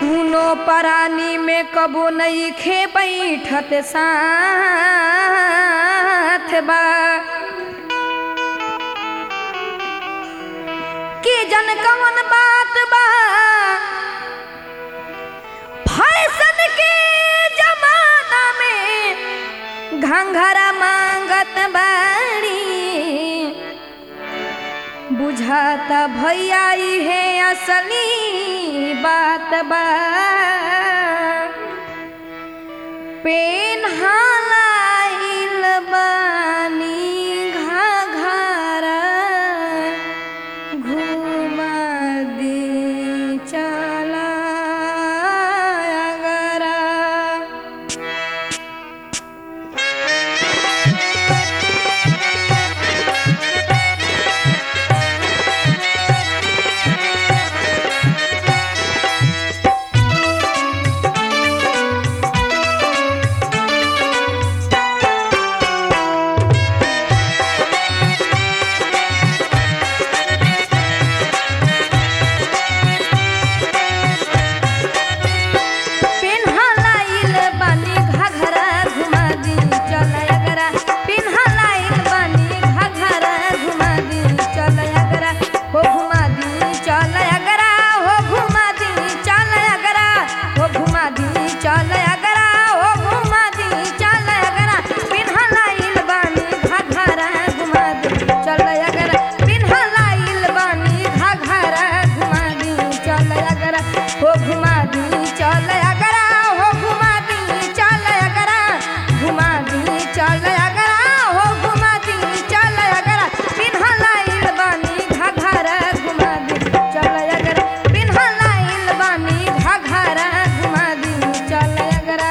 दूनो परानी में कबो नहीं खे बैठत साथ बा कि जन कवन बात बा फैशन के जमाना में घंघरा मांगत बाड़ी बुझाता भैया है असली बात बा पेन हालाइल बानी घाघरा घुमा दी चला अगरा पिन्हलाइल बानी घाघरा घुमा दी चल अगरा पिन्हलाइल बानी घाघरा घुमा दी चल अगरा हो घुमा दी चल अगरा हो घुमा दी चल अगरा हो घुमा दी चल अगरा हो घुमा दी चल अगरा पिन्हलाइल बानी घाघरा घुमा दी चल अगरा पिन्हलाइल बानी घाघरा घुमा दी चल अगरा हो घुमा दी चल अगरा हो घुमा दी चल अगरा घुमा दी चल अगरा हो घुमा दी चल अगरा पिन्हलाइल बानी घाघरा घुमा दी चल अगरा पिन्हलाइल बानी घाघरा घुमा दी चल अगरा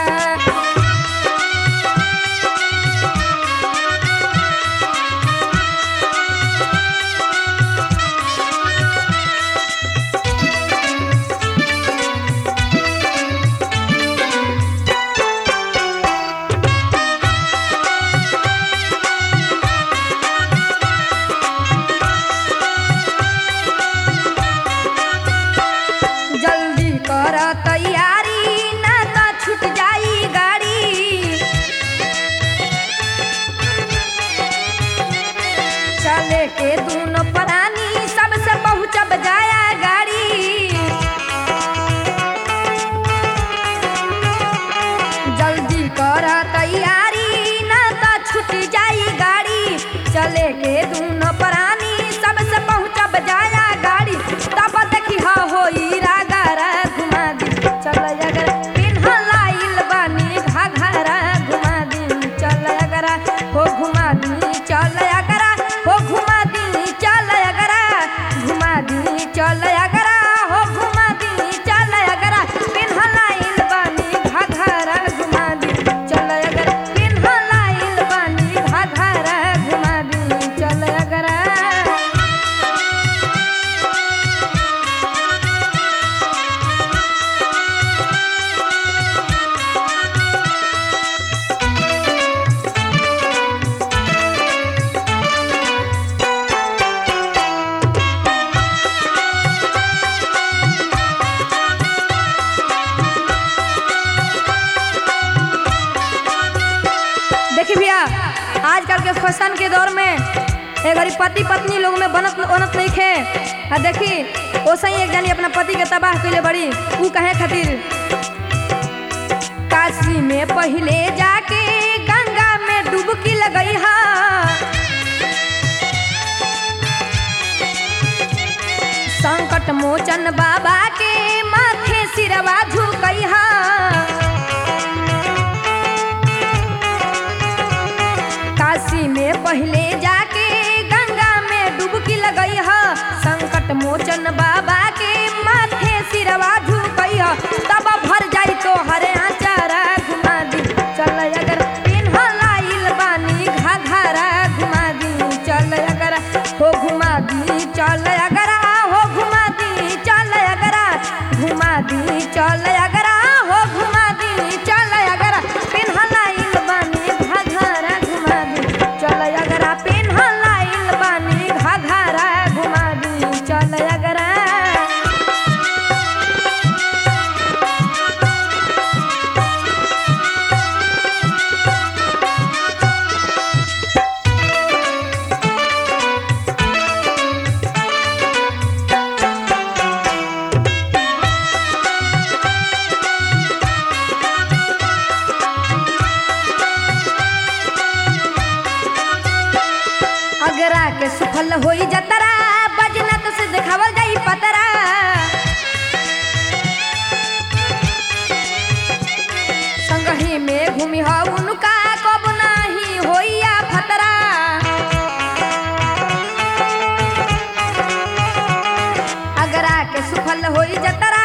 जल्दी कर तैयारी ना तो छूट जाई गाड़ी चले के दोनों परानी सबसे पहुँचब जाया गाड़ी जल्दी कर तैयारी ना तो छूट जाई गाड़ी चले के दोनों परानी सबसे पहुँचब जाया गाड़ी तब देखी हा होई रागारा घुमा दी चल अगर पिन्हलाइल बानी घाघरा घुमा दी चल अगरा हो घुमा दी चल अगरा हो घुमा दी चल अगरा घुमा दी चल अगरा हो घुमा दी चल अगरा पिन्हलाइल बानी घाघरा घुमा दी चल अगरा पिन्हलाइल बानी घाघरा घुमा दी चल अगरा देखिए भैया आजकल के फैशन के दौर में एक घड़ी पति पत्नी लोग में बनत बनत नहीं खे आ देखी ओसे ही एक जनी अपना पति के तबाह कैले बड़ी ऊ कहे खातिर काशी में पहले जाके गंगा में डुबकी लगई हा संकट मोचन बाबा के माथे सिरवा झुकई हा काशी में पहले जाके गंगा में डुबकी लगई ह संकट मोचन बाबा के माथे सिरवा झुकई ह तब भर जाई तो हरे आचारा घुमा दी चल अगर पिन्हलाइल बानी घाघरा घुमा दी चल अगर हो घुमा दी चल अगर हो घुमा दी चल अगर घुमा दी चल अगर हो घुमा दी चल अगर पिन्हलाइल बानी घाघरा घुमा दी चल अगर होई जतरा